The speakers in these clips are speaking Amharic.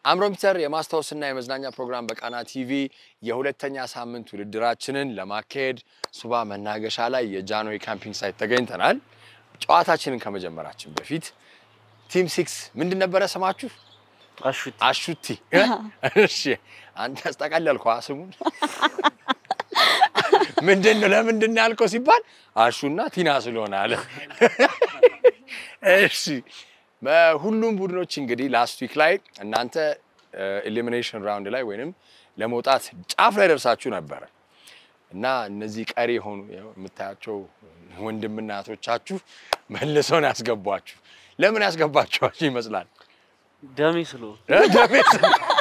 አእምሮ ሚስተር የማስታወስና የመዝናኛ ፕሮግራም በቃና ቲቪ የሁለተኛ ሳምንት ውድድራችንን ለማካሄድ ሱባ መናገሻ ላይ የጃንሆይ ካምፒንግ ሳይት ተገኝተናል። ጨዋታችንን ከመጀመራችን በፊት ቲም ሲክስ ምንድን ነበረ ስማችሁ? አሹት አሹቲ። እሺ አንተ ያስጠቃለልከው ስሙን ምንድን ነው? ለምንድን ነው ያልከው ሲባል አሹና ቲና ስለሆነ አለ። እሺ በሁሉም ቡድኖች እንግዲህ ላስት ዊክ ላይ እናንተ ኤሊሚኔሽን ራውንድ ላይ ወይንም ለመውጣት ጫፍ ላይ ደርሳችሁ ነበረ እና እነዚህ ቀሪ የሆኑ ያው የምታያቸው ወንድምና እህቶቻችሁ መልሰውን ያስገቧችሁ። ለምን ያስገባችኋችሁ ይመስላል? ደሜ ስለሆነ ደሜስ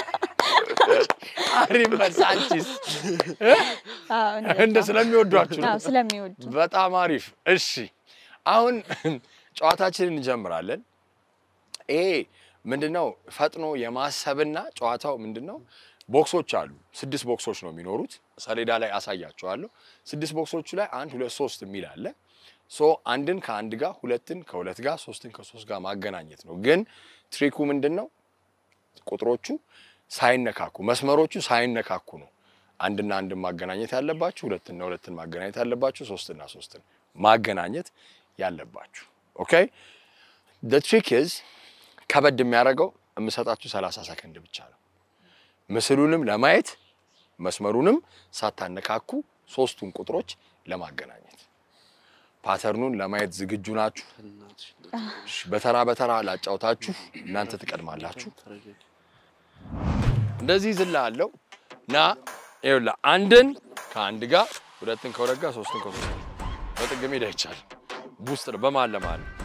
አሪፍ መልስ። አንቺስ አዎ፣ እንደዛ። እንደ ስለሚወዷችሁ ነው። አዎ፣ ስለሚወዱ በጣም አሪፍ። እሺ አሁን ጨዋታችንን እንጀምራለን። ይሄ ምንድነው? ፈጥኖ የማሰብና ጨዋታው ምንድነው? ቦክሶች አሉ። ስድስት ቦክሶች ነው የሚኖሩት። ሰሌዳ ላይ አሳያቸዋለሁ። ስድስት ቦክሶቹ ላይ አንድ ሁለት ሶስት የሚል አለ። ሶ አንድን ከአንድ ጋር፣ ሁለትን ከሁለት ጋር፣ ሶስትን ከሶስት ጋር ማገናኘት ነው። ግን ትሪኩ ምንድን ነው? ቁጥሮቹ ሳይነካኩ መስመሮቹ ሳይነካኩ ነው አንድና አንድን ማገናኘት ያለባችሁ፣ ሁለትና ሁለትን ማገናኘት ያለባችሁ፣ ሶስትና ሶስትን ማገናኘት ያለባችሁ። ኦኬ ደ ትሪክ ኢዝ ከበድ የሚያደርገው የምሰጣችሁ 30 ሰከንድ ብቻ ነው። ምስሉንም ለማየት መስመሩንም ሳታነካኩ ሶስቱን ቁጥሮች ለማገናኘት ፓተርኑን ለማየት ዝግጁ ናችሁ? እናትሽ እሺ፣ በተራ በተራ ላጫውታችሁ፣ እናንተ ትቀድማላችሁ። ተረጋጊ። እንደዚህ ዝላ አለው ና ይኸውልህ፣ አንድን ከአንድ ጋር ሁለትን ከሁለት ጋር ሶስትን ከሶስት ጋር በጥግ ሜዳ ይቻላል። ውስጥ ነው በመሀል ለመሀል ነው።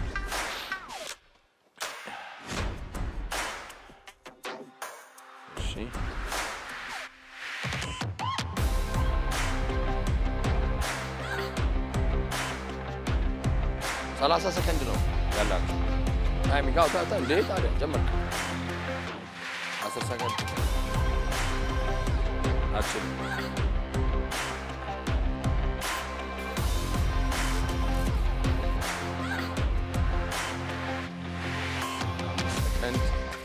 እሺ ሰላሳ ሰከንድ ነው ያላችሁ ታይሚንግ። አዎ ታ- ታ- እንዴ ታዲያ ጀመርክ። አስር ሰከንድ አችል ሰከንድ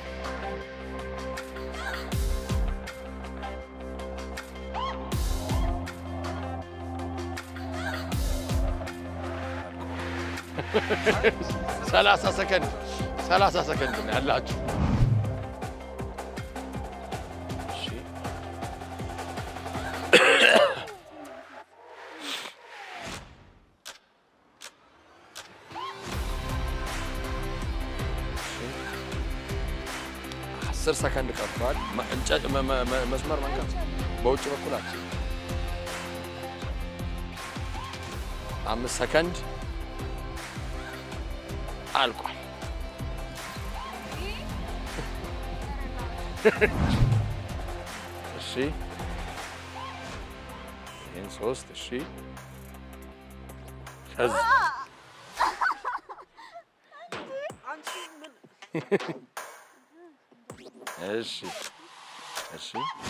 ሰላሳ ሰከንድ ሰላሳ ሰከንድ ነው ያላችሁ። እሺ አስር ሰከንድ ቀርቷል። መ- እንጨት መ- መ- መ- መስመር መንካት በውጭ በኩል አትችልም። አምስት ሰከንድ አልቋል። እሺ ይህን ሶስት እሺ ከዚህ እሺ እሺ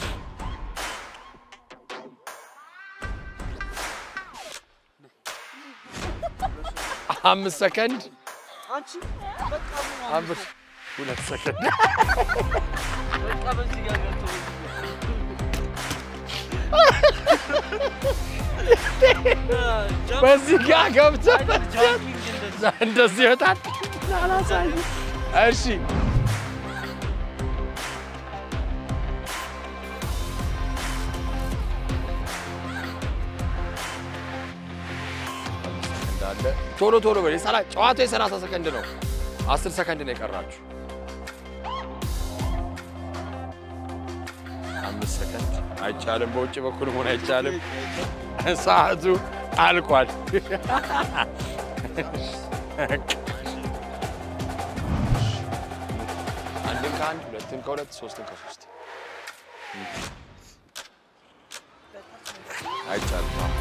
አምስት ሰከንድ አንቺ በቃ ምን አምስት ሁለት ሰከንድ በቃ በዚህ ጋር ገብቶ በዚህ ጋር ገብተህ ጃምፒንግ እንደዛ እንደዚህ ይወጣል። እሺ እንዳለ ቶሎ ቶሎ በል። የሰላ- ጨዋታው የሰላሳ ሰከንድ ነው። አስር ሰከንድ ነው የቀራችሁ። አምስት ሰከንድ አይቻልም። በውጭ በኩል መሆን አይቻልም። ሰዓቱ አልቋል። አንድን ከአንድ ሁለትን ከሁለት ሶስትን ከሶስት አይቻልም።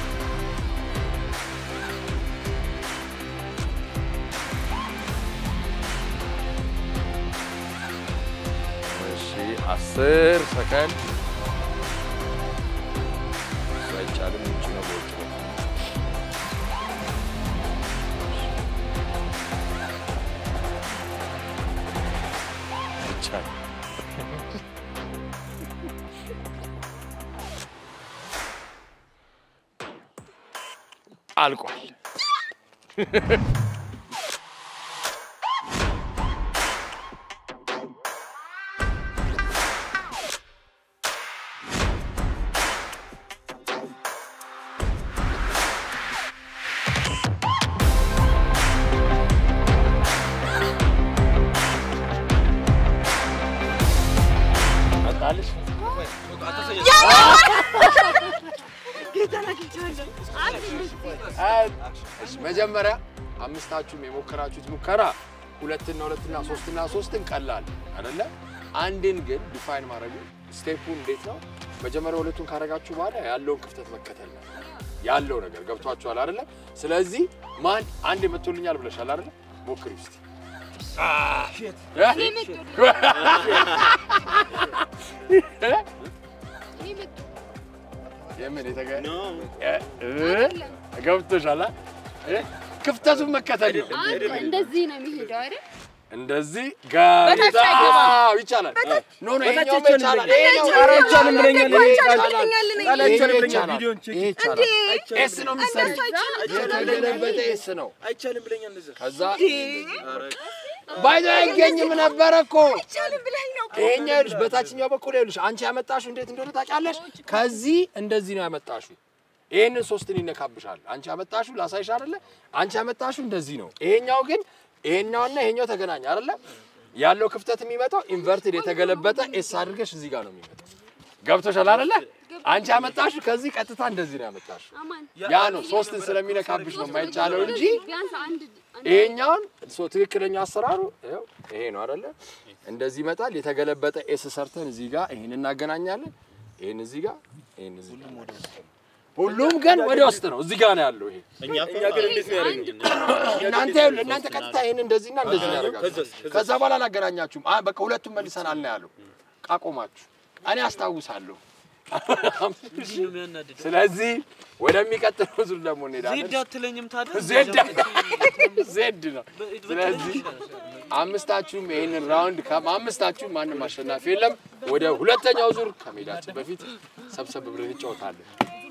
እሺ አስር ሰከንድ እሱ አይቻልም። ውጭ ነው በውጭ ነው። አይቻልም። አልቋል። መጣልሽ? እሺ፣ መጀመሪያ አምስታችሁም የሞከራችሁት ሙከራ ሁለትና ሁለትና ሶስትና ሶስትን ቀላል አይደለ? አንድን ግን ዲፋይን ማድረጉ ስቴፑ እንዴት ነው? መጀመሪያ ሁለቱን ካረጋችሁ በኋላ ያለውን ክፍተት መከተል ነው ያለው ነገር ገብቷችኋል አይደለ? ስለዚህ ማን አንድ መቶልኛል ብለሻል አይደለ? ሞክሪ እስቲ። የምን የተገ ገብቶሻል? እ? ክፍተቱን መከተል ነው። እንደዚህ ነው የሚሄደው አይደል? እንደዚህ ጋር አዎ፣ ይቻላል። ኖ ኖ ይሄኛው ይቻላል። ይሄኛው ኧረ አይቻልም ብለኛል። ይሄ ይቻላል። ይሄኛው ይቻላል። ይሄ ይቻላል። ኤስ ነው የምትሰሪው። የተገለበጠ ኤስ ነው። አይቻልም ብለኛል እንደዛ። ከዛ ባይዛ አይገኝም ነበረ እኮ ይሄኛው ይኸውልሽ፣ በታችኛው በኩል ይኸውልሽ፣ አንቺ ያመጣሽው እንዴት እንደሆነ ታውቂያለሽ? ከዚህ እንደዚህ ነው ያመጣሽው። ይሄንን ሶስትን ይነካብሻል። አንቺ ያመጣሽው ላሳይሽ አይደለ? አንቺ ያመጣሽው እንደዚህ ነው። ይሄኛው ግን ይሄኛውና ይሄኛው ተገናኝ አይደለ? ያለው ክፍተት የሚመጣው ኢንቨርትድ የተገለበጠ ኤስ አድርገሽ እዚህ ጋር ነው የሚመጣው። ገብቶሻል አይደለ? አንቺ ያመጣሽው ከዚህ ቀጥታ እንደዚህ ነው ያመጣሽው። አማን ያ ነው ሶስትን ስለሚነካብሽ ነው የማይቻለው እንጂ ቢያንስ አንድ አንድ ይሄኛውን ሶ ትክክለኛ አሰራሩ ይኸው ይሄ ነው አይደለ? እንደዚህ ይመጣል። የተገለበጠ ኤስ ሰርተን እዚህ ጋር ይሄን እናገናኛለን። ይሄን እዚህ ጋር ይሄን እዚህ ጋር ሁሉም ግን ወደ ውስጥ ነው። እዚህ ጋር ነው ያለው ይሄ እኛ እኛ ግን እንዴት ነው ያደረግን? እናንተ ይኸውልህ፣ እናንተ ቀጥታ ይሄን እንደዚህና እንደዚህ ነው ያደርጋችሁ። ከዛስ? ከዛስ? ከዛ በኋላ አላገናኛችሁም። አ በቃ ሁለቱም መልሰናል ነው ያለው። ቃቆማችሁ እኔ አስታውሳለሁ። እንዲህ ነው የሚያናድደው። ስለዚህ ወደሚቀጥለው ዙር ደግሞ እንሄዳለን። ዜድ አትለኝም ታዲያ? ዜድ ዜድ ነው። ስለዚህ አምስታችሁም ይህንን ራውንድ አምስታችሁም ማንም አሸናፊ የለም። ወደ ሁለተኛው ዙር ከሜዳችን በፊት ሰብሰብ ብለን እንጫወታለን።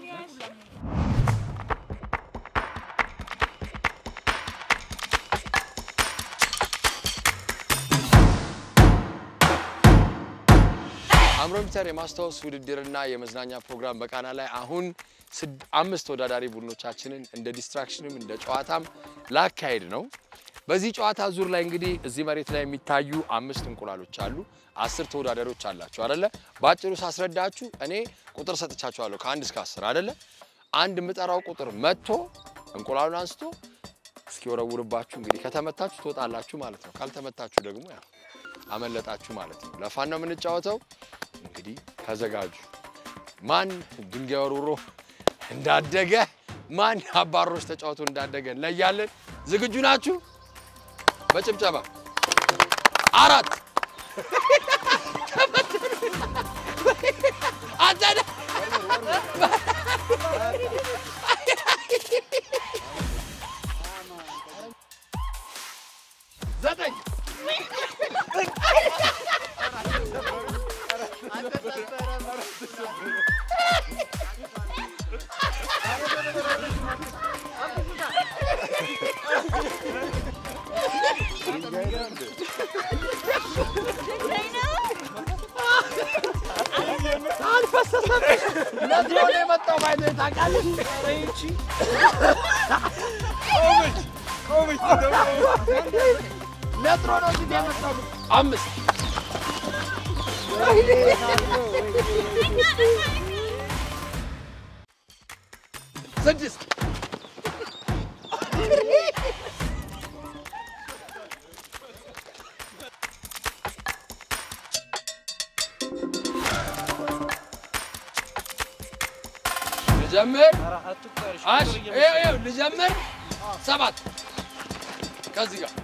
አምሮሚተር የማስታወስ ውድድርና የመዝናኛ ፕሮግራም በቃና ላይ አሁን ስድ- አምስት ተወዳዳሪ ቡድኖቻችንን እንደ ዲስትራክሽንም እንደ ጨዋታም ላካሄድ ነው። በዚህ ጨዋታ ዙር ላይ እንግዲህ እዚህ መሬት ላይ የሚታዩ አምስት እንቁላሎች አሉ። አስር ተወዳዳሪዎች አላቸው አደለ? በአጭሩ ሳስረዳችሁ እኔ ቁጥር ሰጥቻችኋለሁ ከአንድ እስከ አስር አደለ? አንድ የምጠራው ቁጥር መጥቶ እንቁላሉን አንስቶ እስኪወረውርባችሁ እንግዲህ ከተመታችሁ ትወጣላችሁ ማለት ነው። ካልተመታችሁ ደግሞ ያው አመለጣችሁ ማለት ነው። ለፋን ነው የምንጫወተው። እንግዲህ ተዘጋጁ። ማን ድንጋይ ወርውሮ እንዳደገ ማን አባሮች ተጫውቶ እንዳደገ እንለያለን። ዝግጁ ናችሁ? በጭብጨባ አራት አንተ ነህ። ዘጠኝ ነጥሮ ነው የመጣው። ባይዘ ታውቃለች። ነጥሮ ነው እንጂ የመጣው አምስት ስድስት ልጀምር ኧረ አትቁጠር፣ እሺ፣ አሽ ቁጥር ይኸው እየመሰለኝ ይኸው ልጀምር ሰባት ከዚህ ጋር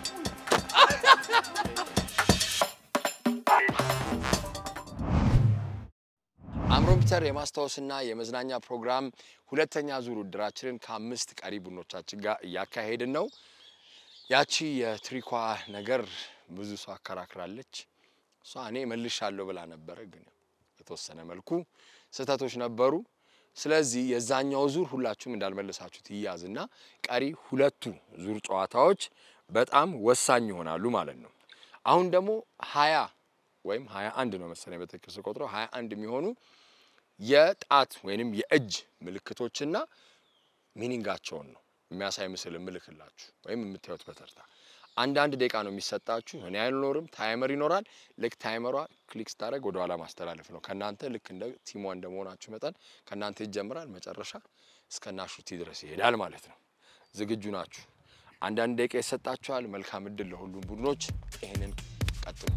አምሮምፒተር የማስታወስና የመዝናኛ ፕሮግራም ሁለተኛ ዙር ውድድራችንን ከአምስት ቀሪ ቡድኖቻችን ጋር እያካሄድን ነው። ያቺ የትሪኳ ነገር ብዙ ሰው አከራክራለች። እሷ እኔ መልሻለሁ ብላ ነበረ፣ ግን የተወሰነ መልኩ ስህተቶች ነበሩ። ስለዚህ የዛኛው ዙር ሁላችሁም እንዳልመለሳችሁት ይያዝና ቀሪ ሁለቱ ዙር ጨዋታዎች በጣም ወሳኝ ይሆናሉ ማለት ነው። አሁን ደግሞ ሀያ ወይም ሀያ አንድ ነው መሰለኝ በትክክል ስቆጥረው ሀያ አንድ የሚሆኑ የጣት ወይንም የእጅ ምልክቶችና ሚኒንጋቸውን ነው የሚያሳይ ምስል እምልክላችሁ ወይም የምታዩት በተርታ አንዳንድ ደቂቃ ነው የሚሰጣችሁ። እኔ አይኖርም፣ ታይመር ይኖራል። ልክ ታይመሯ ክሊክ ስታደርግ ወደ ኋላ ማስተላለፍ ነው። ከእናንተ ልክ እንደ ቲሟ እንደመሆናችሁ መጠን ከእናንተ ይጀምራል፣ መጨረሻ እስከ ናሹቲ ድረስ ይሄዳል ማለት ነው። ዝግጁ ናችሁ? አንዳንድ ደቂቃ ይሰጣችኋል። መልካም እድል ለሁሉም ቡድኖች። ይህንን ቀጥሉ።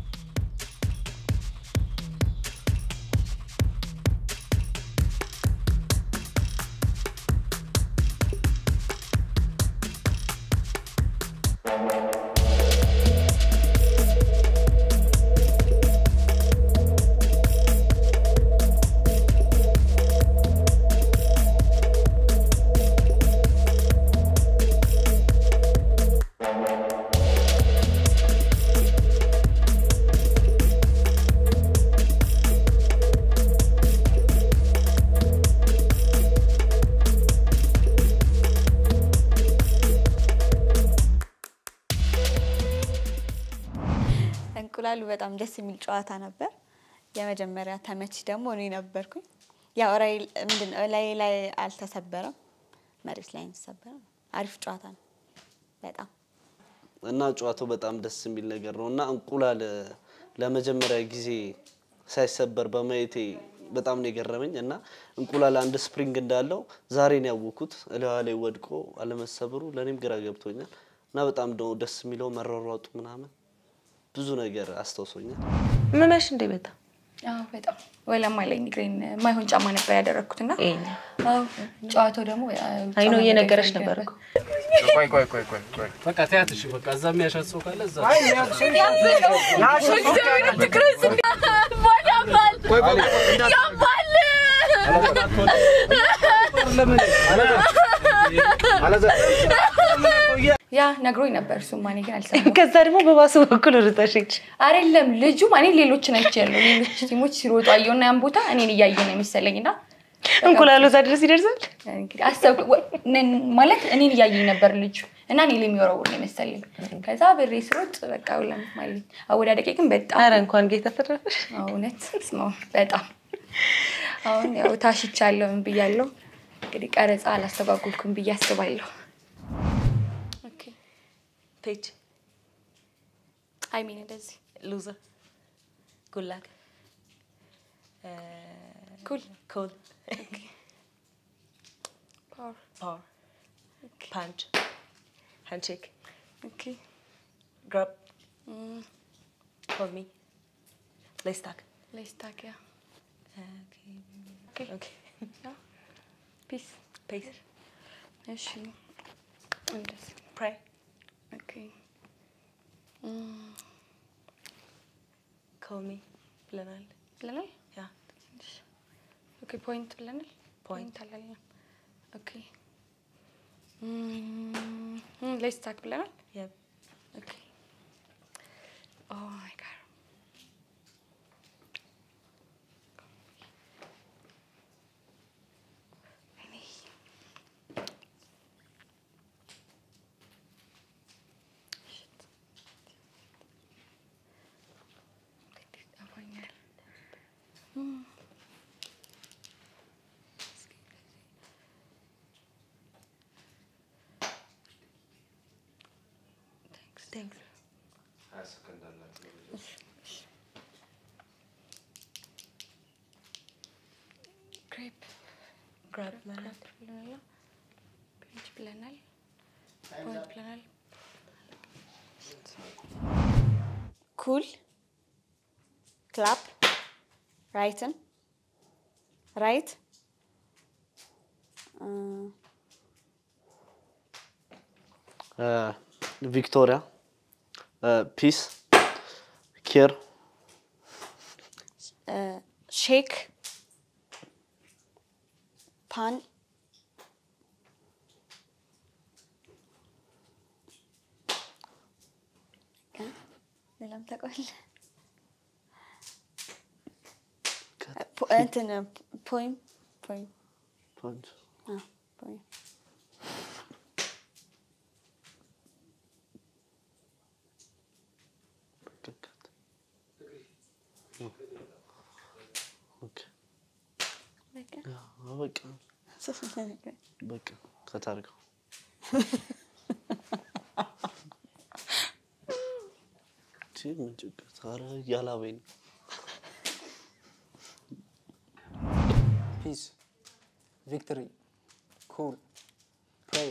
እንቁላሉ በጣም ደስ የሚል ጨዋታ ነበር። የመጀመሪያ ተመች ደግሞ እኔ ነበርኩኝ። ያው ራይ ምንድን ነው ላይ ላይ አልተሰበረም፣ መሬት ላይ ተሰበረ። አሪፍ ጨዋታ ነው በጣም እና ጨዋታው በጣም ደስ የሚል ነገር ነው እና እንቁላል ለመጀመሪያ ጊዜ ሳይሰበር በማየቴ በጣም ነው የገረመኝ እና እንቁላል አንድ ስፕሪንግ እንዳለው ዛሬ ነው ያወኩት። እላዋ ላይ ወድቆ አለመሰበሩ ለእኔም ግራ ገብቶኛል እና በጣም ነው ደስ የሚለው መሯሯጡ ምናምን ብዙ ነገር አስታውሶኛል። ምመሽ እንደ በጣም አዎ በጣም ወለም አለኝ እግሬን የማይሆን ጫማ ነበር ያደረግኩትና ይሄኛ አዎ ጨዋታው ደግሞ አይ ነው እየነገረሽ ነበር እኮ ቆይ ቆይ ቆይ ቆይ ቆይ በቃ ተያት። እሺ በቃ እዛ የሚያሻት ሰው ካለ እዛ ያ ነግሮኝ ነበር እሱማ እኔ ግን አልሰማሁም ከዛ ደግሞ በባሱ በኩል ርጠሽ ሂጅ። አይደለም ልጁ እኔ ሌሎችን አይቼ ያለው ሌሎች ቲሞች ሲሮጡ አየውና ያን ቦታ እኔን እያየ ነው የሚሰለኝ እና እንቁላሉ እዛ ድረስ ይደርሳል። እንግዲህ አሰብኩ ወ- ነን- ማለት እኔን እያየኝ ነበር ልጁ እና እኔ ላይ የሚወረውር ነው የመሰለኝ ከዛ ብሬ ስሮጥ በቃ ውለም አለኝ አወዳደቄ ግን በጣም አረ እንኳን ጌታ ተረፈሽ። አዎ፣ እውነት ነው በጣም አሁን ያው ታሽቻለሁ ምን ብያለሁ እንግዲህ ቀረጻ አላስተጓጉልኩም ብዬ አስባለሁ ኦኬ ፔጅ አይ ሚን እንደዚህ ሉዘር ጉላክ ኩል ኮል ፓወር ፓወር ፓንች ሃንድሼክ ኦኬ ግራብ ኮል ሚ ሌስታክ ሌስታክ ያ ኦኬ ፒስ ፔስ እሺ እንደዚህ ፕራይ ኦኬ ኮል ሚ ብለናል። ብለናል ያ ኦኬ ፖይንት ብለናል ፖይንት ፖይንት አላልንም ኦኬ ሌስታክ ብለናል ያ ኦኬ ኦ ማይ ጋድ ቴንክስ ክሬፕ ግራብ ብለናል። ብለናል ፔንች ብለናል ፖይንት ብለናል ኩል ክላፕ ራይትን ራይት ቪክቶሪያ ፒስ ኬር ሼክ ፓን ሌላም ታውቀዋለህ? ፖ- እንትን ፖይም ፖይም ፓንች አዎ፣ ፖይንት ኦኬ በቃ አዎ፣ በቃ በቃ ከታርገው ቺ ምን ችግር ኧረ እያላበኝ ነው። peace, victory, cool, pray,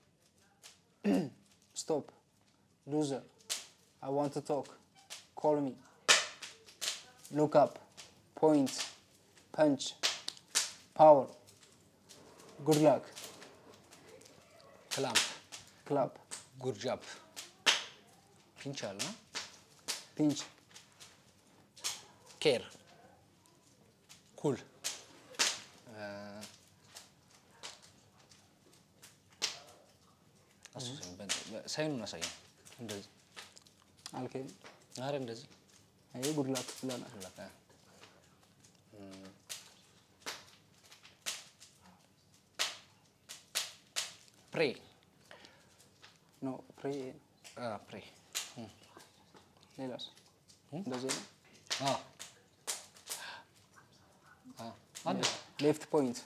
stop, loser, I want to talk, call me, look up, point, punch, power, good luck, ክላምፕ clap, ጉርጃፕ ፒንች አለ pinch, ኬር ኩል ሳይኑን አሳየን። እንደዚህ okay, አረ እንደዚህ hey, good luck ብለናል። አለቀ። ፕሬ no, pray, ፕሬ ሌላስ እንደዚህ ነው። አለ ሌፍት ፖይንት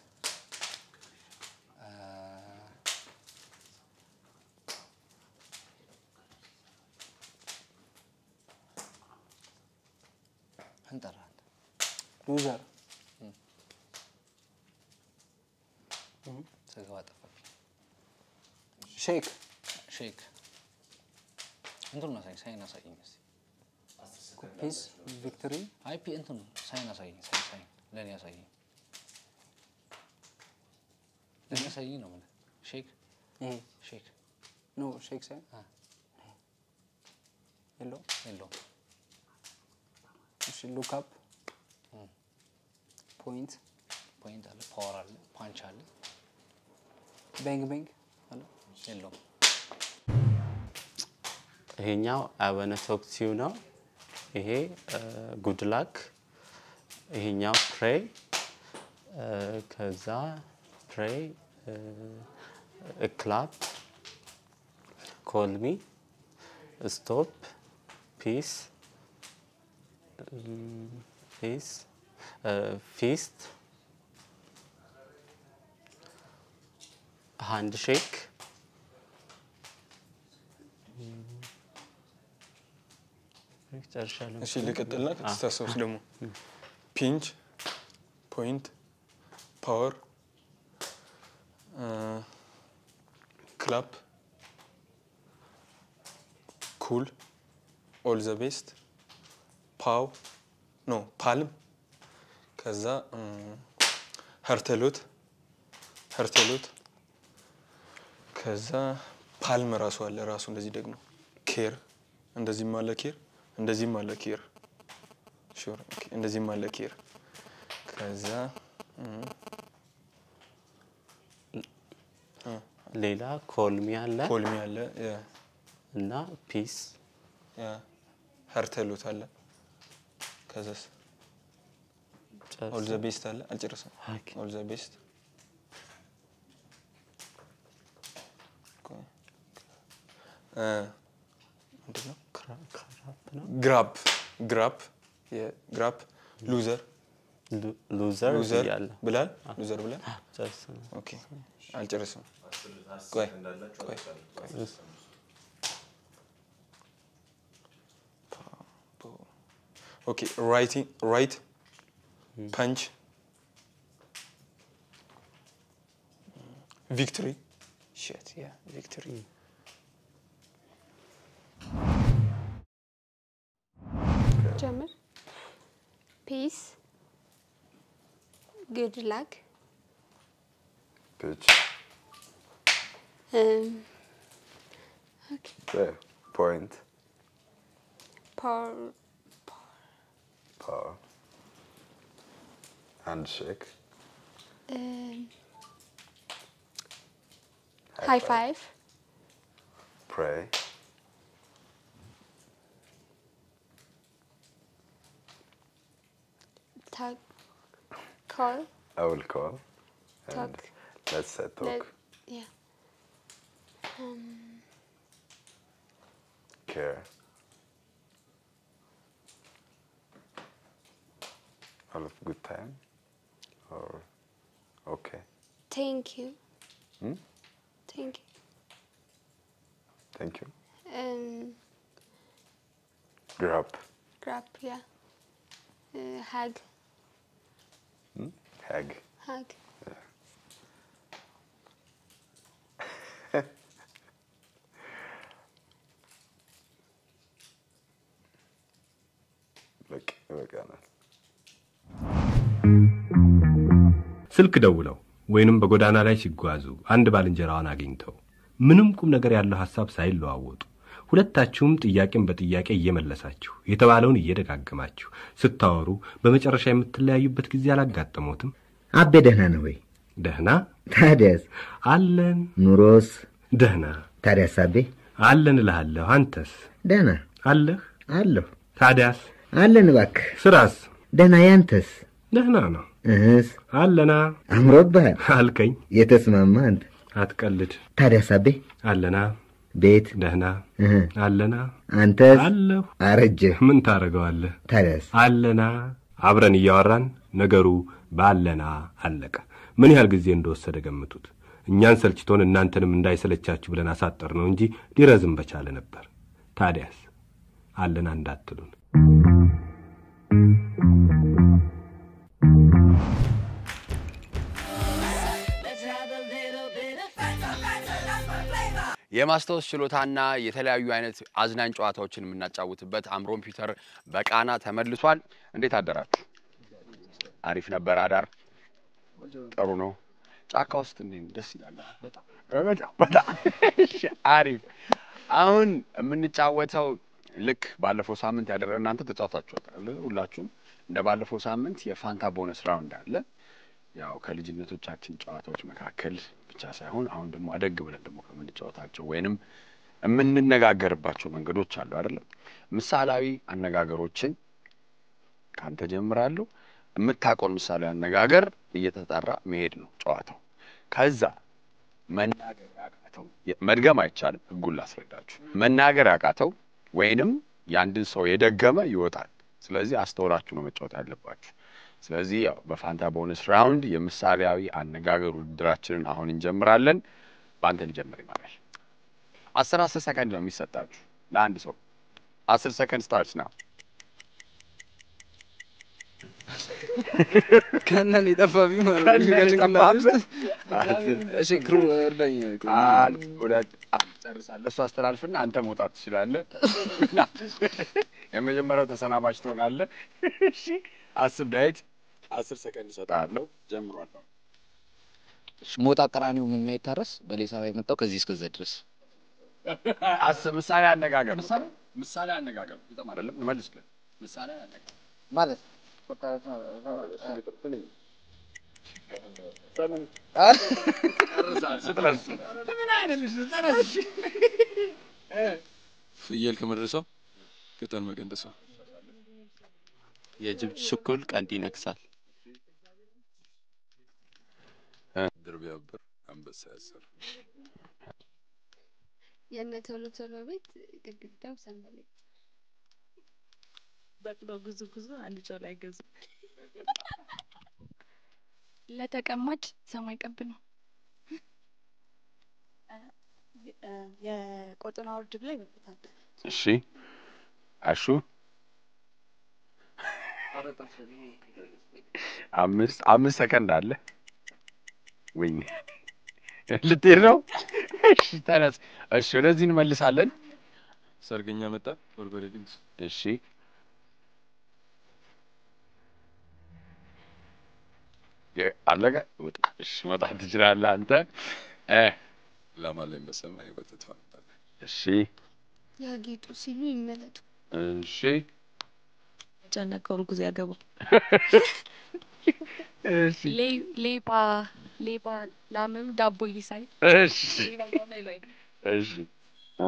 እንጠራ ሉዘር ስገባ ጠፋብኝ። ሼክ ሼክ እንትኑን አሳየኝ፣ ሳይን አሳየኝ እስኪ። ፒስ ቪክቶሪ አይ ፒ እንትኑ ሳይን አሳየኝ፣ ሳይን ሳይን ለእኔ አሳየኝ፣ ለእኔ አሳየኝ ነው የምልህ። ሼክ ይሄ ሼክ ኖ ሼክ ሳይሆን አ። የለውም። የለውም። እሺ ሉክ አፕ ፖይንት ፖይንት አለ፣ ፓወር አለ፣ ፓንች አለ፣ ቤንግ ቤንግ አለ የለውም። ይሄኛው አበነ ቶክሲው ነው። ይሄ ጉድ ላክ። ይሄኛው ፕሬይ። ከዛ ፕሬይ ክላፕ፣ ኮልሚ፣ ስቶፕ፣ ፒስ፣ ፒስ፣ ፊስት፣ ሃንድ ሼክ ጨርሻለሁ። እሺ ልቀጥልና ከተሳሰብስ ደግሞ ፒንች፣ ፖይንት፣ ፓወር፣ ክላፕ፣ ኩል፣ ኦል ዘ ቤስት፣ ፓው ኖ ፓልም፣ ከዛ ሀርተሎት ሀርተሎት፣ ከዛ ፓልም ራሱ አለ ራሱ እንደዚህ ደግሞ ኬር እንደዚህም አለ ኬር እንደዚህም አለ ኬር ሹር ኦኬ እንደዚህም አለ ኬር ከዛ እም፣ ሌላ ኮልሚ አለ ኮልሚ አለ ያ እና ፒስ ያ ሀርተሎት አለ ከዛስ ኦል ዘ ቤስት አለ አልጨረሰም ኦኬ። ኦል ዘ ቤስት ምንድን ነው ክራፕ ነው። ግራፕ ግራፕ የግራፕ ሉዘር ሉ- ሉዘር ሉዘር እያለ ብላል ሉዘር ብላል ጨርሰናል። ኦኬ አልጨረስም ቆይ ቆይ ቆይ ኦኬ ራይቲንግ ራይት ፐንች ቪክቶሪ ሼት ያ ቪክቶሪ ጀምር። ፒስ ጉድ ላክ ፒች ፖይንት ፓወር ፓወር ሃንድ ሼክ ሃይ ፋይቭ ፕሬይ ታግ ኮል I will call ታግ and let's uh, talk Let, yeah. Um, care all of good time or okay thank you. Hmm? Thank you. thank you Um, grab grab, yeah. Uh, hug, hmm? hag hug. በቃ ይበቃናል ስልክ ደውለው ወይንም በጎዳና ላይ ሲጓዙ አንድ ባልንጀራዋን አግኝተው ምንም ቁም ነገር ያለው ሐሳብ ሳይለዋወጡ ሁለታችሁም ጥያቄን በጥያቄ እየመለሳችሁ የተባለውን እየደጋገማችሁ ስታወሩ በመጨረሻ የምትለያዩበት ጊዜ አላጋጠሞትም? አቤ ደህና ነው ወይ? ደህና ታዲያስ? አለን። ኑሮስ? ደህና ታዲያስ? አቤ አለን እልሃለሁ። አንተስ? ደህና አለህ? አለሁ። ታዲያስ? አለን እባክህ። ስራስ? ደህና። ያንተስ? ደህና ነው። እህስ? አለና። አምሮብሃል አልከኝ። የተስማማ አንተ። አትቀልድ። ታዲያስ? አቤ አለና። ቤት? ደህና። እህ አለና። አንተስ? አለሁ። አረጀህ። ምን ታደርገዋለህ? ታዲያስ? አለና። አብረን እያወራን ነገሩ ባለና አለቀ። ምን ያህል ጊዜ እንደወሰደ ገምቱት። እኛን ሰልችቶን እናንተንም እንዳይሰለቻችሁ ብለን አሳጠር ነው እንጂ ሊረዝም በቻለ ነበር። ታዲያስ አለና እንዳትሉን። የማስታወስ ችሎታና የተለያዩ አይነት አዝናኝ ጨዋታዎችን የምናጫውትበት አምሮን ፒውተር በቃና ተመልሷል። እንዴት አደራችሁ? አሪፍ ነበር አዳር። ጥሩ ነው። ጫካ ውስጥ እንዴት ደስ ይላል። በጣም በጣም በጣም እሺ፣ አሪፍ። አሁን የምንጫወተው ልክ ባለፈው ሳምንት ያደረ እናንተ ተጫውታችኋል ሁላችሁም። እንደ ባለፈው ሳምንት የፋንታ ቦነስ ራውንድ አለ። ያው ከልጅነቶቻችን ጨዋታዎች መካከል ብቻ ሳይሆን አሁን ደግሞ አደግ ብለን ደግሞ ከምንጫወታቸው ወይንም የምንነጋገርባቸው መንገዶች አሉ አይደለም። ምሳሌያዊ አነጋገሮችን ካንተ ጀምራለሁ። የምታውቀውን ምሳሌያዊ አነጋገር እየተጣራ መሄድ ነው ጨዋታው። ከዛ መናገር ያቃተው መድገም አይቻልም፣ ህጉን ላስረዳችሁ። መናገር ያቃተው ወይንም የአንድን ሰው የደገመ ይወጣል። ስለዚህ አስተውላችሁ ነው መጫወት ያለባችሁ። ስለዚህ ያው በፋንታ ቦነስ ራውንድ የምሳሌያዊ አነጋገር ውድድራችንን አሁን እንጀምራለን። በአንተ እንጀምር ይማራል። አስር አስር ሰከንድ ነው የሚሰጣችሁ ለአንድ ሰው። አስር ሰከንድ ስታርት ነው። ከነን የጠፋብኝ ማለት ነው። ከጭንቅላት ውስጥ እሺ፣ ክሩ እርዳኝ። አንድ ሁለት አንድ ጨርሳለህ። እሱ አስተላልፍና አንተ መውጣት ትችላለህ። የመጀመሪያው ተሰናባች ትሆናለህ። እሺ፣ አስር ዳዊት አስር ሰከንድ እሰጥሃለሁ። ጀምሯል። ሞጣ ቀራኒው የማይታረስ በሌሳ የመጣው ከዚህ እስከዛ ድረስ አስር ምሳሌ አነጋገር ምሳሌ አነጋገር በጣም አይደለም መልስልህ። ምሳሌ አነጋገር ማለት ፍየል ከመድረሰው ቅጠል መቀንጠሰው የጅብ ችኩል ቀንድ ይነክሳል። ድር ቢያብር አንበሳ ያስር። የእነ ቶሎ ቶሎ ቤት ግድግዳው ሰንበሌጥ። በቅሎ ጉዙ ጉዙ አንድ ጨው ላይ ገዙ። ለተቀማጭ ሰማይ ቀብ ነው። የቆጡን አውርድ ብላ ይመጡታል። እሺ አሹ አምስት አምስት ሰከንድ አለ። ወይኔ ልትሄድ ነው? እሺ ተነስ። እሺ ወደዚህ እንመልሳለን። ሰርገኛ መጣ ጎርጎሬ ድግስ። እሺ የ- አለቀ። ውጣ። እሺ መውጣት ትችላለህ አንተ። እ ላም አለኝ በሰማይ ወተት ፋንታ። እሺ ያጌጡ ሲሉ ይመለጡ። እሺ ጨነቀው እርጉዝ ያገቡ እሺ ሌ- ሌባ ሌባ ላምም ዳቦ ይሳይ እሺ እሺ እ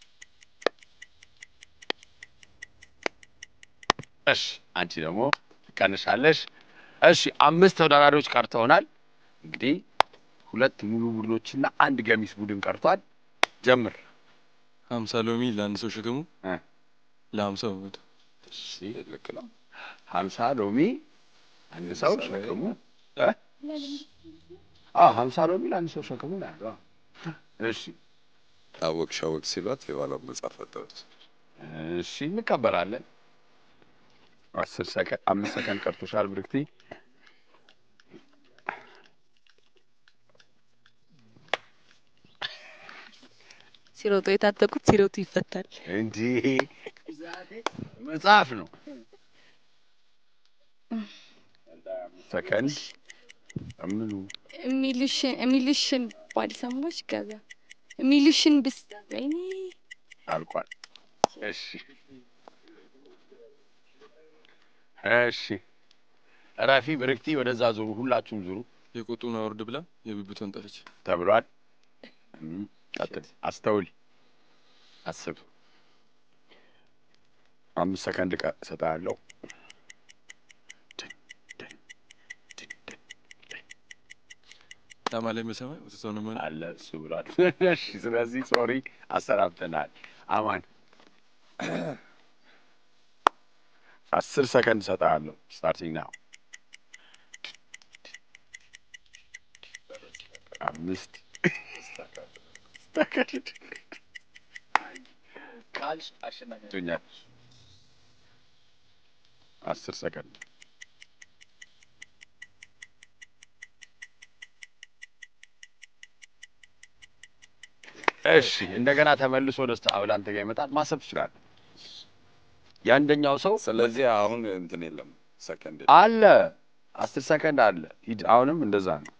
እሺ አንቺ ደግሞ ትቀንሻለሽ። እሺ አምስት ተወዳዳሪዎች ቀርተውናል። እንግዲህ ሁለት ሙሉ ቡድኖችና አንድ ገሚስ ቡድን ቀርቷል። ጀምር። ሀምሳ ሎሚ ለአንድ ሰው ሸክሙ ለሀምሳ መቶ እሺ ልክ ነው። ሀምሳ ሎሚ አንድ ሰው ሸክሙ እ? አዎ ሀምሳ ሎሚ ለአንድ ሰው ሸክሙ ነው ያለው። አዎ። እሺ አወቅሽ አወቅ ሲሏት የባሏን መጽሐፍ ፈጠሩት። እሺ እንቀበላለን። አስር ሰከንድ አምስት ሰከንድ ቀርቶሻል ብርክቲ። ሲሮጡ የታጠቁት ሲሮጡ ይፈታል። እንዲህ መጽሐፍ ነው። ሰከንድ ምኑ የሚሉሽን የሚሉሽን ባልሰማሽ ገዛ የሚሉሽን ብስ ወይኔ አልቋል። እሺ እሺ እረፊ ብርክቲ፣ ወደዛ ዙሩ፣ ሁላችሁም ዙሩ የቆጡን አውርድ ብላ የብብቷን ጠፈች ተብሏል። እም፣ ቀጥል፣ አስተውል፣ አስብ። አምስት ሰከንድ ቀ እሰጥሃለሁ። ላማ ላይ በሰማይ ወተቷን ነው ማለት አለ እሱ ብሏል። እሺ፣ ስለዚህ ሶሪ አሰናብተናል። አማን አስር ሰከንድ እሰጥሃለሁ። ስታርቲንግ ናው። አምስት ሰከንድ ቶኛል። አስር ሰከንድ እሺ እንደገና ተመልሶ ደስታ አብላ አንተ ጋር ይመጣል። ማሰብ ትችላለህ። የአንደኛው ሰው ስለዚህ አሁን እንትን የለም ሰከንድ አለ አስር ሰከንድ አለ። ሂድ። አሁንም እንደዛ ነው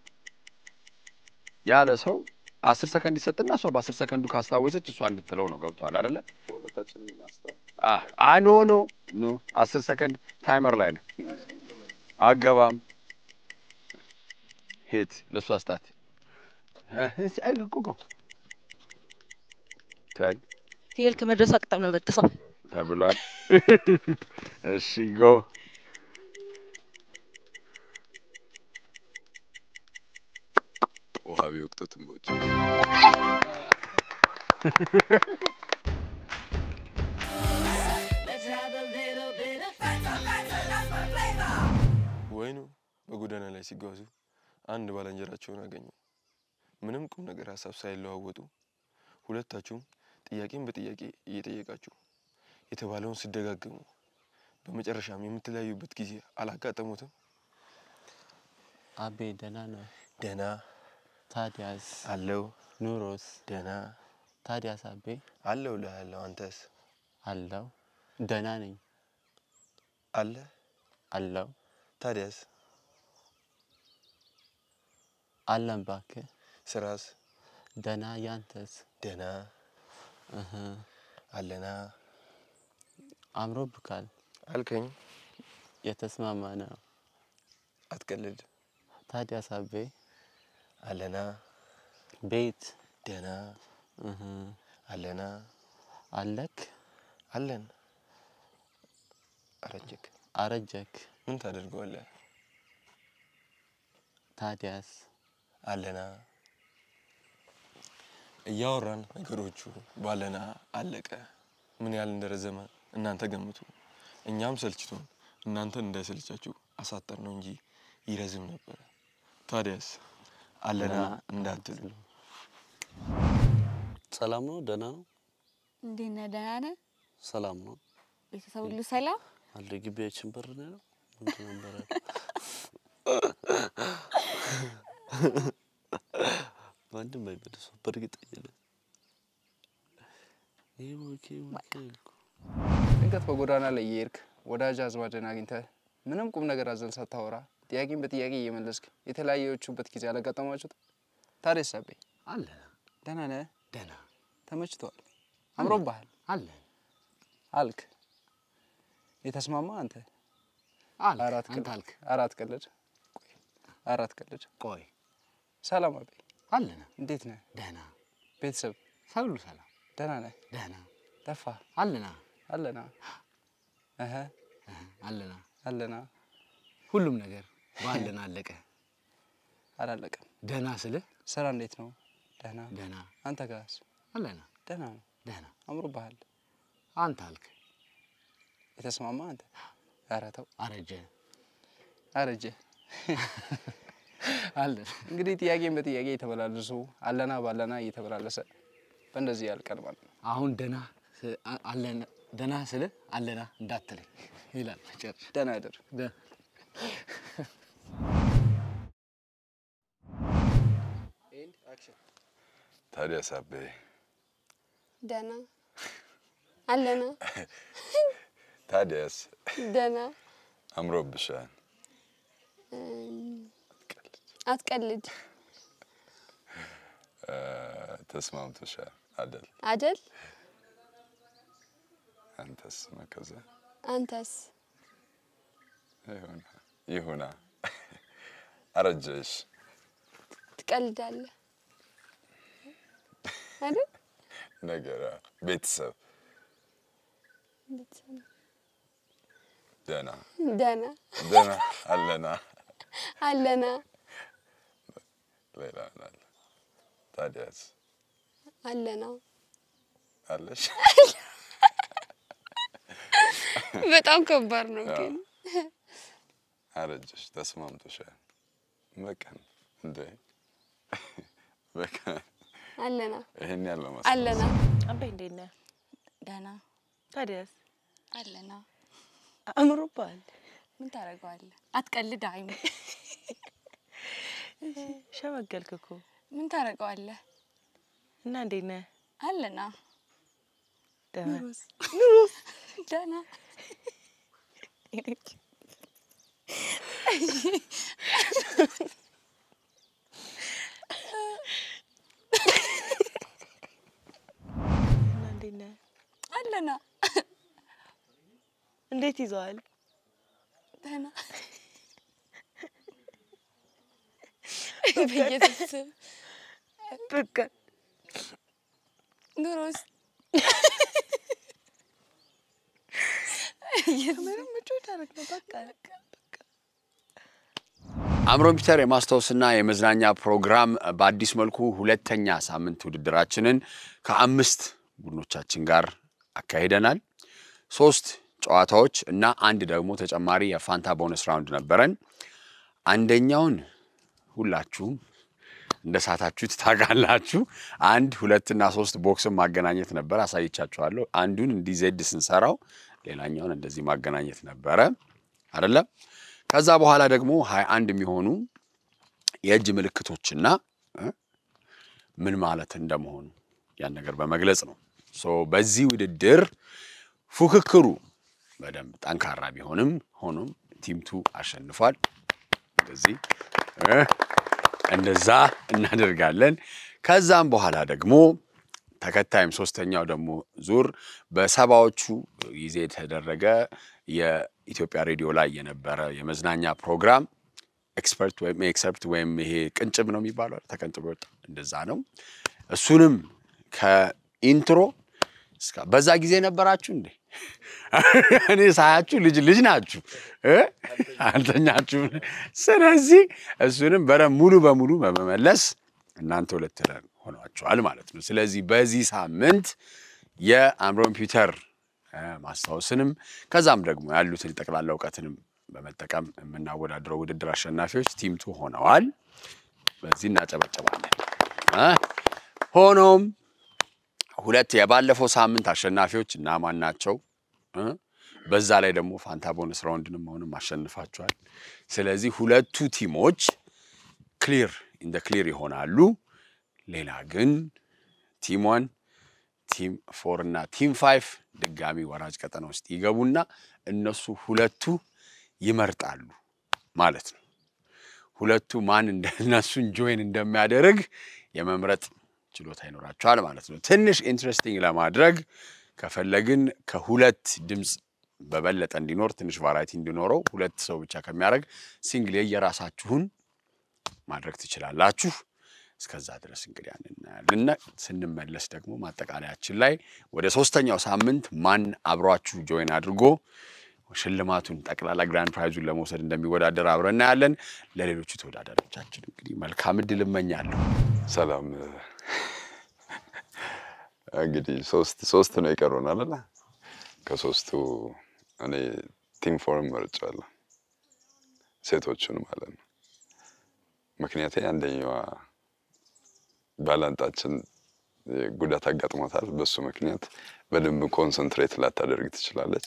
ያለ ሰው አስር ሰከንድ ይሰጥና እሷ በአስር ሰከንዱ ካስታወሰች እሷ እንድትለው ነው። ገብቶሃል አይደለ? አህ አ ኖ ኖ ኖ አስር ሰከንድ ታይመር ላይ ነው። አገባም ሂድ ለእሷ ስጣት። ተን ፍየል ከመድረሷ ቅጠም ነው በጥሷ። ተብሏል። እሺ ጎ ውሃ ቢወቅጡትም በውጭ ወይኑ በጎዳና ላይ ሲጓዙ አንድ ባልንጀራቸውን አገኙ። ምንም ቁም ነገር ሀሳብ ሳይለዋወጡ ሁለታችሁም ጥያቄን በጥያቄ እየጠየቃችሁ የተባለውን ስደጋግሙ በመጨረሻም የምትለያዩበት ጊዜ አላጋጠሙትም? አቤ ደህና ነው? ደህና ታዲያስ? አለው። ኑሮስ? ደህና ታዲያስ? አቤ አለው እልሃለሁ። አንተስ? አለው። ደህና ነኝ። አለ አለው። ታዲያስ? አለን እባክህ። ስራስ? ደህና። ያንተስ? ደህና እህ አለና አምሮብካል። አልከኝ። የተስማማ ነው። አትቀልድ። ታዲያስ? አቤ አለና ቤት? ደህና እህ አለና አለክ? አለን። አረጀክ? አረጀክ? ምን ታደርገዋለህ? ታዲያስ? አለና እያወራን ነገሮቹ ባለና አለቀ። ምን ያህል እንደረዘመ እናንተ ገምቱ። እኛም ሰልችቶን እናንተን እንዳይሰልቻችሁ አሳጠር ነው እንጂ ይረዝም ነበረ። ታዲያስ አለና እንዳትሉ። ሰላም ነው? ደህና ነው? እንዴት ነህ? ደህና ነህ? ሰላም ነው? ቤተሰብ ሁሉ ሰላም? አለ ግቢያችን በር ነው ያለው? ምንድን ነበር ያለው? ማንም አይመልሰው በእርግጠኝነት። ይሄ ሞኬ ሞኬ አልኩ። ድንገት በጎዳና ላይ እየሄድክ ወዳጅ አዝማድን አግኝተህ ምንም ቁም ነገር አዘል ሳታወራ ጥያቄን በጥያቄ እየመለስክ የተለያያችሁበት ጊዜ አላጋጠማችሁት? ታዲያስ አቤ አለ ደህና ነህ? ደህና ተመችቶሃል? አምሮብሃል? አለ አልክ የተስማማ አንተ አልክ አራት አንተ ቀልድ አልክ አራት ቀልድ ቆይ አራት ቀልድ ቆይ ሰላም አቤ አለና እንዴት ነህ? ደህና ቤተሰብ ሁሉ ሰላም ደህና ነህ? ደህና ጠፋ አለና አለና እህ አለና አለና ሁሉም ነገር ባለን አለቀ። አላለቀም። ደህና ስልህ ስራ እንዴት ነው? ደህና ደህና አንተ ጋርስ? አለና ደህና ነው። ደህና አምሮብሃል። አንተ አልክ የተስማማ አንተ? ኧረ ተው አረጀ አረጀ። አለ እንግዲህ ጥያቄን በጥያቄ የተበላለሱ አለና ባለና እየተበላለሰ በእንደዚህ ያልቀን ማለት ነው። አሁን ደህና ስ- አ- አለና ደህና ስልህ አለና እንዳትለኝ ይላል ጨርሽ ደህና እደር። ደ- ታዲያስ አቤ ደህና አለና ታዲያስ ደህና አምሮብሻል። እም፣ አትቀልድ እ፣ ተስማምቶሻል አደል? አደል አንተስ መከዘ አንተስ ይሁና ይሁና። አረጀሽ ትቀልዳለህ አይደል ነገር ቤተሰብ ደህና ደህና ደህና አለና አለና ሌላ ምን አለ? ታዲያስ አለና አለሽ? በጣም ከባድ ነው አዎ። ግን አረጀሽ ተስማምቶሻል። በቀን እንደ በቀን አለና ይሄን ያለው አለና አባይ እንዴት ነህ? ደህና ታዲያስ አለና አምሮብሃል። ምን ታደርገዋለህ? አትቀልድ አይም ሸመገልክ እኮ ምን ታደርገዋለህ? እና እንዴት ነህ? አለና ደህና ኑሮስ ኑሮስ ደህና እና እንዴት ነህ? አለና እንዴት ይዘዋል? ደህና በኢየሱስ ስም በቃ ኑሮስ ምንም ምቾት አደረግ ነው በቃ አእምሮ ኮምፒውተር የማስታወስና የመዝናኛ ፕሮግራም በአዲስ መልኩ ሁለተኛ ሳምንት ውድድራችንን ከአምስት ቡድኖቻችን ጋር አካሂደናል። ሶስት ጨዋታዎች እና አንድ ደግሞ ተጨማሪ የፋንታ ቦነስ ራውንድ ነበረን። አንደኛውን ሁላችሁም እንደ ሳታችሁት ታውቃላችሁ። አንድ ሁለትና ሶስት ቦክስን ማገናኘት ነበር፣ አሳይቻችኋለሁ። አንዱን እንዲህ ዜድ ስንሰራው ሌላኛውን እንደዚህ ማገናኘት ነበረ አይደለም። ከዛ በኋላ ደግሞ ሀያ አንድ የሚሆኑ የእጅ ምልክቶችና እ ምን ማለት እንደመሆኑ ያን ነገር በመግለጽ ነው። ሶ በዚህ ውድድር ፉክክሩ በደንብ ጠንካራ ቢሆንም ሆኖም ቲምቱ አሸንፏል። እንደዚህ እ እንደዛ እናደርጋለን። ከዛም በኋላ ደግሞ ተከታይም ሶስተኛው ደግሞ ዙር በሰባዎቹ ጊዜ የተደረገ የኢትዮጵያ ሬዲዮ ላይ የነበረ የመዝናኛ ፕሮግራም ኤክስፐርት ወይም ኤክሰርፕት ወይም ይሄ ቅንጭብ ነው የሚባለው አይደል? ተቀንጭቦ ወጣ እንደዛ ነው። እሱንም ከኢንትሮ እስከ በዛ ጊዜ ነበራችሁ እንዴ? እኔ ሳያችሁ ልጅ ልጅ ናችሁ እ? አልተኛችሁም። ስለዚህ እሱንም በደንብ ሙሉ በሙሉ በመመለስ እናንተ ሁለት ለን ሆኗችኋል ማለት ነው። ስለዚህ በዚህ ሳምንት የአእምሮ ኮምፒውተር እ፣ ማስታወስንም ከዛም ደግሞ ያሉትን ጠቅላላ እውቀትንም በመጠቀም የምናወዳድረው ውድድር አሸናፊዎች ቲምቱ ሆነዋል። በዚህ እናጨበጨባለን። እ? ሆኖም ሁለት የባለፈው ሳምንት አሸናፊዎች እና ማን ናቸው? እ? በዛ ላይ ደግሞ ፋንታ ቦነስ ራውንድንም አሁንም አሸንፋቸዋል። ስለዚህ ሁለቱ ቲሞች ክሊር ኢን ክሊር ይሆናሉ። ሌላ ግን ቲም ዋን ቲም ፎር እና ቲም ፋይቭ ድጋሚ ወራጅ ቀጠና ውስጥ ይገቡና እነሱ ሁለቱ ይመርጣሉ ማለት ነው። ሁለቱ ማን እነሱን ጆይን እንደሚያደርግ የመምረጥ ችሎታ ይኖራቸዋል ማለት ነው። ትንሽ ኢንትረስቲንግ ለማድረግ ከፈለግን ከሁለት ድምፅ በበለጠ እንዲኖር ትንሽ ቫራይቲ እንዲኖረው ሁለት ሰው ብቻ ከሚያደርግ ሲንግል የየራሳችሁን ማድረግ ትችላላችሁ። እስከዛ ድረስ እንግዲህ ያን እናያለን። ስንመለስ ደግሞ ማጠቃለያችን ላይ ወደ ሶስተኛው ሳምንት ማን አብሯችሁ ጆይን አድርጎ ሽልማቱን ጠቅላላ ግራንድ ፕራይዙን ለመውሰድ እንደሚወዳደር አብረን እናያለን። ለሌሎቹ ተወዳዳሪዎቻችን እንግዲህ መልካም እድል እመኛለሁ። ሰላም። እንግዲህ ሶስት ሶስት ነው የቀሩን አይደለ? ከሶስቱ እኔ ቲም ፎርም መርጫለሁ፣ ሴቶቹን ማለት ነው። ምክንያቴ አንደኛዋ ባላንጣችን ጉዳት አጋጥሟታል። በሱ ምክንያት በደንብ ኮንሰንትሬት ላታደርግ ትችላለች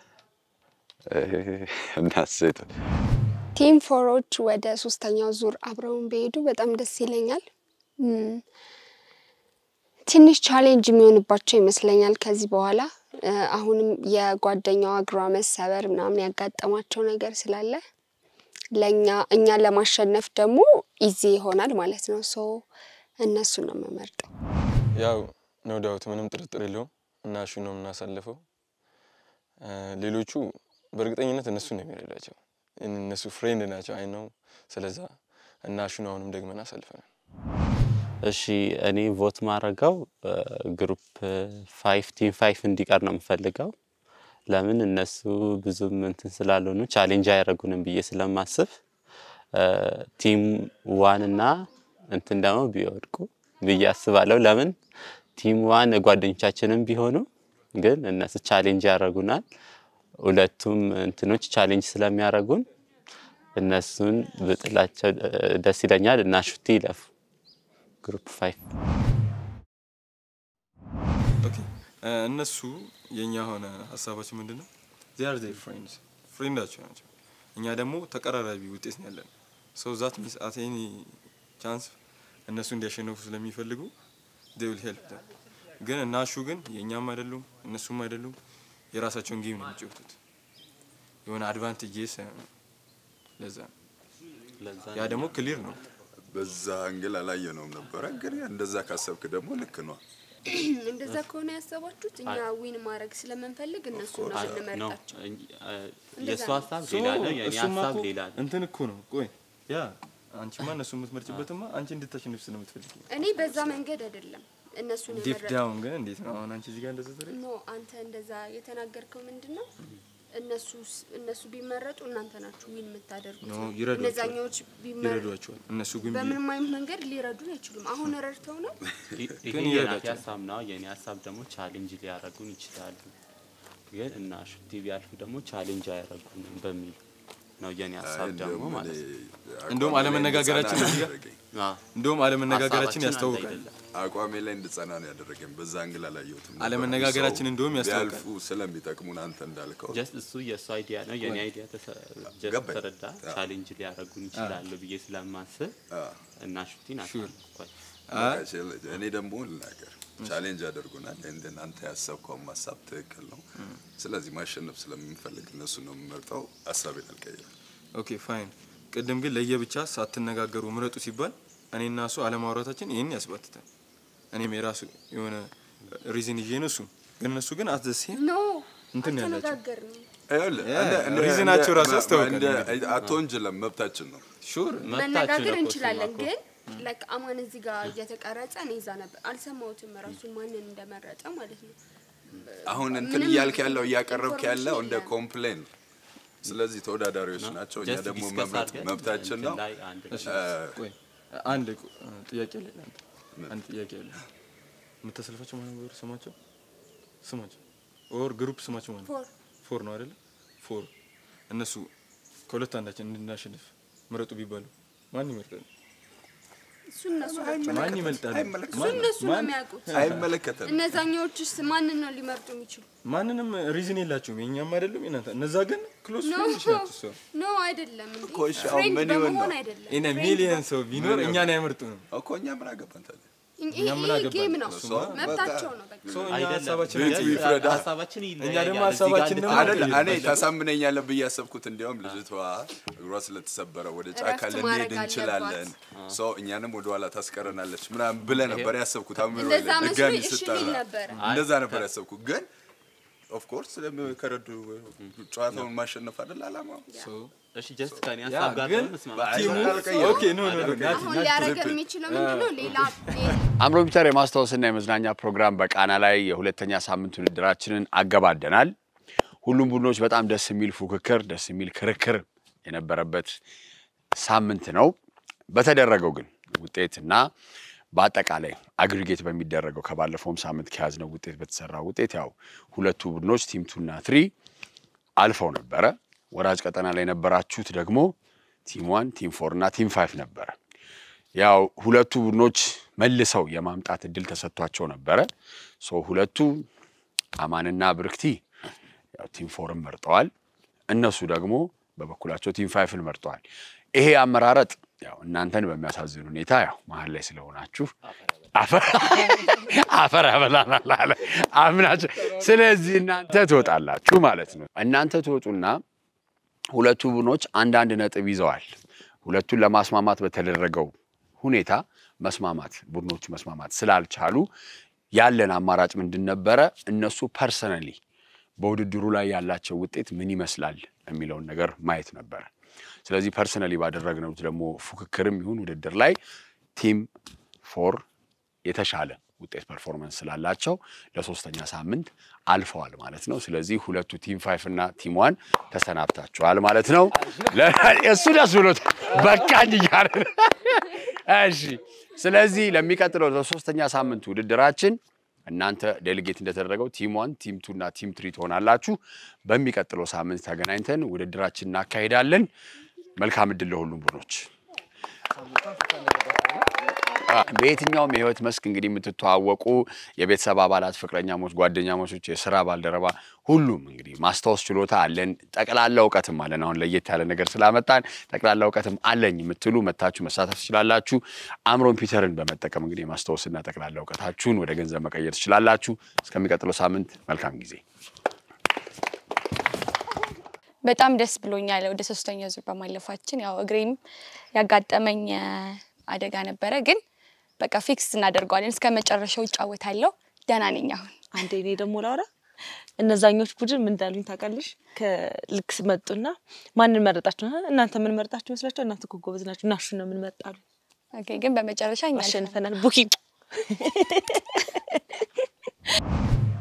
እና ሴት ቲም ፎሮች ወደ ሶስተኛው ዙር አብረውን ቢሄዱ በጣም ደስ ይለኛል። እም፣ ትንሽ ቻሌንጅ የሚሆንባቸው ይመስለኛል ከዚህ በኋላ እ፣ አሁንም የጓደኛዋ እግሯ መሰበር ምናምን ያጋጠማቸው ነገር ስላለ ለእኛ እኛን ለማሸነፍ ደግሞ ኢዚ ይሆናል ማለት ነው። ሶ እነሱን ነው የምመርጠው። ያው ኖ ዳውት ምንም ጥርጥር የለውም እና እሹ ነው የምናሳልፈው። እ፣ ሌሎቹ በእርግጠኝነት እነሱ ነው የሚረዳቸው። እነሱ ፍሬንድ ናቸው አይ ነው። ስለዛ እና እሹን አሁንም ደግመን አሳልፈናል። እሺ እኔ ቮት ማድረገው ግሩፕ ፋይቭ ቲም ፋይቭ እንዲቀር ነው የምፈልገው። ለምን እነሱ ብዙም እንትን ስላልሆኑ ቻሌንጅ አያደርጉንም ብዬ ስለማስብ ቲም ዋን እና እንትን ደግሞ ቢወድቁ ብዬ አስባለሁ። ለምን ቲም ዋን ጓደኞቻችንም ቢሆኑ ግን እነሱ ቻሌንጅ ያደርጉናል። ሁለቱም እንትኖች ቻሌንጅ ስለሚያደርጉን እነሱን ብጥላቸው እ፣ ደስ ይለኛል እና ሹቲ ይለፉ ግሩፕ ፋይቭ ኦኬ እ፣ እነሱ የእኛ ሆነ ሀሳባችን ምንድን ነው? ዚያር ዜር ፍሬንድስ ፍሬንዳቸው ናቸው። እኛ ደግሞ ተቀራራቢ ውጤት ነው ያለን። ሰው ዛት ሚስ አት ኤኒ ቻንስ እነሱ እንዲያሸንፉ ስለሚፈልጉ they will help them። ግን እናሹ ግን የእኛም አይደሉም እነሱም አይደሉም የራሳቸውን ጌም ነው የሚጫወቱት። የሆነ አድቫንቴጅ ለዛ ነው። ያ ደግሞ ክሊር ነው። በዛ አንግል አላየነውም ነበረ። ግን እንደዛ ካሰብክ ደግሞ ልክ ነው። እንደዛ ከሆነ ያሰባችሁት እኛ ዊን ማድረግ ስለምንፈልግ እነሱ ነው የምንመርጣቸው። የእሱ ነው። ሀሳብ ሌላ ነው፣ የእኔ እሱማ ሀሳብ እኮ ሌላ ነው። እንትን እኮ ነው። ቆይ ያ አንቺማ እነሱ የምትመርጭበትማ አንቺ እንድታሸንፍ ስለምትፈልጊ ነው። እኔ በዛ መንገድ አይደለም እነሱን ዲፕ የመረጥኩት። ዳውን ግን እንዴት ነው አሁን አንቺ እዚህ ጋር እንደዛ ተረ ኖ አንተ እንደዛ የተናገርከው ምንድን ነው? እነሱ እነሱ ቢመረጡ እናንተ ናችሁ ዊን የምታደርጉት ኖ ነው። ይረዷቸዋል፣ እነዛኛዎች ቢመረጡ ይረዷቸዋል። እነሱ ግን ቢ- በምንም አይነት መንገድ ሊረዱን አይችሉም። አሁን ረድተው ነው ይ- ይሄ ግን የናቲ ይረዳቸዋል። ሀሳብ ነው። የኔ ሀሳብ ደግሞ ቻሌንጅ ሊያደርጉን ይችላሉ። ግን እና ሹቲ ቢያልፉ ደግሞ ቻሌንጅ አያደርጉንም በሚል ነው የኔ ሀሳብ ደግሞ ማለት ነው። እንደውም አለመነጋገራችን እዚህ ጋር እንደውም አለመነጋገራችን ሀሳባችን ያስታውቃል። አንድ አይደለም። አቋሜ ላይ እንድጸና ነው ያደረገኝ። በዛ አንግል አላየሁትም ነበር። አለመነጋገራችን ሰው እንደውም ያስታውቃል። ቢያልፉ ስለሚጠቅሙን አንተ እንዳልከው ጀስት እሱ የእሱ አይዲያ ነው የኔ አይዲያ ተሰ- ጀስት ገባኝ። ተረዳ ቻሌንጅ ሊያደርጉን ይችላሉ ብዬ ስለማስብ እና ሹቲን አሳልፏል። በቃ ችል- እኔ ደግሞ ልናገር ቻሌንጅ ያደርጉናል። እንደን አንተ ያሰብከውን ሀሳብ ትክክል ነው። ስለዚህ ማሸነፍ ስለምንፈልግ እነሱ ነው የምመርጠው። ሀሳቤን አልቀይርም። ኦኬ ፋይን። ቅድም ግን ለየብቻ ሳትነጋገሩ ምረጡ ሲባል እኔና እሱ አለማውራታችን ይህን ያስባትታል። እኔም የራሱ የሆነ ሪዝን ይዤ ነው እሱ ግን እነሱ ግን አትዘሴ ኖ እንትን ነው ያላቸው አልተነጋገርንም። ይኸውልህ፣ ያ፣ እንደ- እንደ- ሪዝናቸው እንደ- ራሱ ያስታውቃል እንደ- እንግዲህ። አትወንጅለም፣ መብታችን ነው። ሹር መነጋገር እንችላለን ግን ላይክ አማን እዚህ ጋር እየተቀረጸ እኔ እዛ ነበር አልሰማሁትም ራሱን ማንን እንደመረጠ ማለት ነው። አሁን እንትን ምንም እያልክ ያለው እያቀረብክ ኢንፎርሜሽን ያለው እንደ የለም። ኮምፕሌን ነው። ስለዚህ ተወዳዳሪዎች ነው። ናቸው። እኛ Just ደግሞ discuss መምረጥ አድርገን መብታችን ነው። እንትን ላይ አንድ እሺ፣ እ፣ ቆይ አንድ ቆ- ጥያቄ አለ ለአንተ። አንድ ጥያቄ አለ። የምታሰልፋቸው ማን ነበር ስማቸው? ስማቸው ኦር ግሩፕ ስማቸው ማለት ፎር ፎር ነው አይደለ? ፎር እነሱ ከሁለት አንዳችን እንድናሸንፍ ምረጡ ቢባሉ ማን ይመርጣል? እሱ እነሱ ናቸው። ማን ይመልጣል? እሱ እነሱ ነው የሚያውቁት። አይመለከተንም። እነዛኛዎችስ ማንን ነው ሊመርጡ የሚችሉ? ማንንም ሪዝን የላቸውም። የእኛም አይደሉም የእናንተ። እነዛ ግን ክሎዝ ኖ ፍሬንድስ ናቸው። እሷ ኖ አይደለም እንዴ እኮ እሺ፣ አሁን ፍሬንድ ምን ይሆን በመሆን ነው? አይደለም ኢነ ፍሬንድ ሚሊየን በ- ሰው ቢኖር ምን እኛን አይመርጡንም። እኮ እኛ ምን አገባን ታዲያ? ይሄ እኛ ምን ይሄ አገባን? ጌም ነው እሷ መብታቸው ነው በቃ ሰው እኛ አይደለም። ሀሳባችን ቤቱ አይቀይርም። ይፍረዳ። ሀሳባችን እኛ ይለያያል። ደግሞ እዚህ ጋር ሀሳባችን ደግሞ አይደል አይቀይርም። እኔ ታሳምነኛለህ ብዬ ያሰብኩት እንዲያውም ልጅቷ እግሯ ስለተሰበረ ወደ ጫካ እረፍት ልንሄድ ማድረግ እንችላለን፣ ሰው እኛንም ወደ ኋላ ታስቀረናለች ምናምን ብለህ ነበር ያሰብኩት። አእምሮ እንደዛ ላይ መስሎኝ ድጋሚ እሺ ስጠራ ልል ነበረ። እንደዛ ነበር ያሰብኩት። ግን ኦፍኮርስ ከረዱ ጨዋታውን ማሸነፍ አይደል አላማው። እሺ ጀስት ከኔ ያ ሀሳብ ጋር ግን ደግሞ መስማማት ቲሙ አልቀየረም። ኦኬ ኖ ኖ ኖ ናቲ አሁን ናቲ ሊያደርገን የሚችለው ምንድነው ሌላ አምሮ ፒተር የማስታወስና የመዝናኛ ፕሮግራም በቃና ላይ የሁለተኛ ሳምንት ውድድራችንን አገባደናል። ሁሉም ቡድኖች በጣም ደስ የሚል ፉክክር፣ ደስ የሚል ክርክር የነበረበት ሳምንት ነው። በተደረገው ግን ውጤትና በአጠቃላይ አግሪጌት በሚደረገው ከባለፈውም ሳምንት ከያዝነው ውጤት በተሰራው ውጤት ያው ሁለቱ ቡድኖች ቲም ቱና ትሪ አልፈው ነበረ። ወራጅ ቀጠና ላይ የነበራችሁት ደግሞ ቲም ዋን፣ ቲም ፎር እና ቲም ፋይቭ ነበረ። ያው ሁለቱ ቡድኖች መልሰው የማምጣት እድል ተሰጥቷቸው ነበረ። ሶ ሁለቱ አማንና ብርክቲ ያው ቲም ፎርን መርጠዋል። እነሱ ደግሞ በበኩላቸው ቲም ፋይፍን መርጠዋል። ይሄ አመራረጥ ያው እናንተን በሚያሳዝን ሁኔታ ያው መሀል ላይ ስለሆናችሁ አፈር ያበላናል አለ አምናችሁ። ስለዚህ እናንተ ትወጣላችሁ ማለት ነው። እናንተ ትወጡና ሁለቱ ቡድኖች አንዳንድ ነጥብ ይዘዋል። ሁለቱን ለማስማማት በተደረገው ሁኔታ መስማማት ቡድኖቹ መስማማት ስላልቻሉ ያለን አማራጭ ምንድን ነበረ? እነሱ ፐርሰናሊ በውድድሩ ላይ ያላቸው ውጤት ምን ይመስላል የሚለውን ነገር ማየት ነበረ። ስለዚህ ፐርሰናሊ ባደረግነው ደግሞ ፉክክርም ይሁን ውድድር ላይ ቲም ፎር የተሻለ ውጤት ፐርፎርመንስ ስላላቸው ለሶስተኛ ሳምንት አልፈዋል ማለት ነው። ስለዚህ ሁለቱ ቲም ፋይፍ እና ቲም ዋን ተሰናብታችኋል ማለት ነው። እሱ ደስ ብሎት በቃኝ እያለ ነው። እሺ። ስለዚህ ለሚቀጥለው ለሶስተኛ ሳምንት ውድድራችን እናንተ ዴሊጌት እንደተደረገው ቲም ዋን፣ ቲም ቱ እና ቲም ትሪ ትሆናላችሁ። በሚቀጥለው ሳምንት ተገናኝተን ውድድራችን እናካሂዳለን። መልካም እድል ለሁሉም ቡድኖች። በየትኛውም የህይወት መስክ እንግዲህ የምትተዋወቁ የቤተሰብ አባላት፣ ፍቅረኛሞች፣ ጓደኛሞቾች፣ የስራ ባልደረባ ሁሉም እንግዲህ ማስታወስ ችሎታ አለን፣ ጠቅላላ እውቀትም አለን። አሁን ለየት ያለ ነገር ስላመጣን ጠቅላላ እውቀትም አለኝ የምትሉ መታችሁ መሳተፍ ትችላላችሁ። አምሮን ፒተርን በመጠቀም እንግዲህ የማስታወስና ጠቅላላ እውቀታችሁን ወደ ገንዘብ መቀየር ትችላላችሁ። እስከሚቀጥለው ሳምንት መልካም ጊዜ። በጣም ደስ ብሎኛል ወደ ሶስተኛ ዙር በማለፋችን። ያው እግሬም ያጋጠመኝ አደጋ ነበረ፣ ግን በቃ ፊክስ እናደርገዋለን። እስከ መጨረሻው እጫወታለሁ። ደህና ነኝ አሁን። አንዴ እኔ ደግሞ ላውራ። እነዛኞች ቡድን ምን እንዳሉኝ ታውቃለሽ? ከልክ መጡና ማንን መረጣችሁ? እናንተ ምን መረጣችሁ መስላችሁ? እናንተ እኮ ጎበዝ ናችሁ፣ እናሹ ነው ምን መጣሉ። ኦኬ፣ ግን በመጨረሻ እኛ አሸንፈናል። ቡኪ